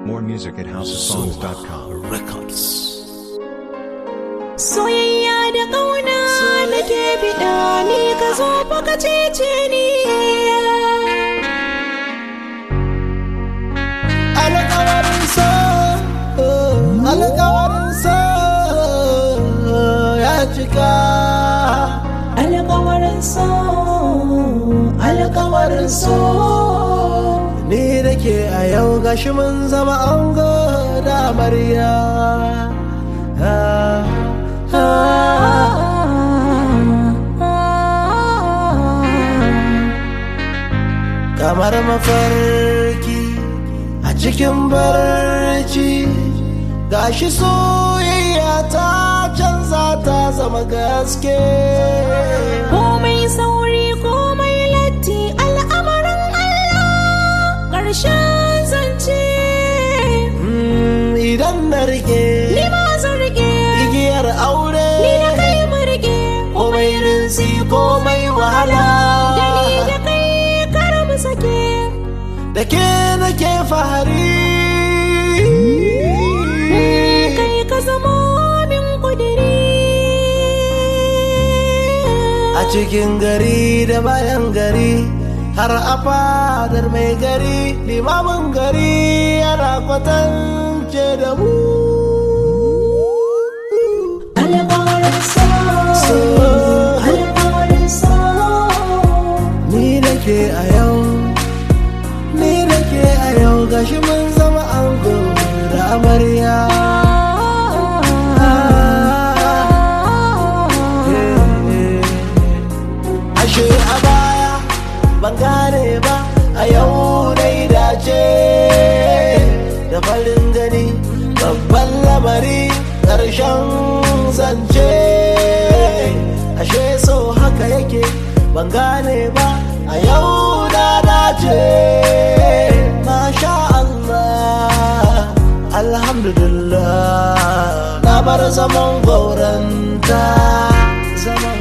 More music at houseofsongs.com. Records. Soyayya da ƙauna nake biɗa ni ka zo fa ka cece ni. Alƙawarin so, alƙawarin so ya cika. Alƙawarin so, alƙawarin so. Ni da ke a yau gashi mun zama ango da amarya. Ah, ah. kamar mafarki a cikin barci gashi soyayya ta canza ta zama gaske Komai sauri komai latti al'amarin Allah ƙarshen zance. Mm, idan na rike Ni ma zan rike, igiyar aure ni da kai mu rike. komai rinsi komai wahala Da ni da kai kar mu sake. da ke nake fahari Kai ka zamo min kudiri. a cikin gari da bayan gari har a fadar mai gari limamin gari yana kwatance da mu Alƙawarin so, alƙawarin so. ni da ke a yau ni da ke a yau gashi mun zama ango da amarya ashe a baya ban gane ba a yau dai dace da farin gani babban lamari ƙarshen zance ashe so haka yake ban gane ba a yau da dace masha Allah alhamdulillah na bar zaman gauranta zaman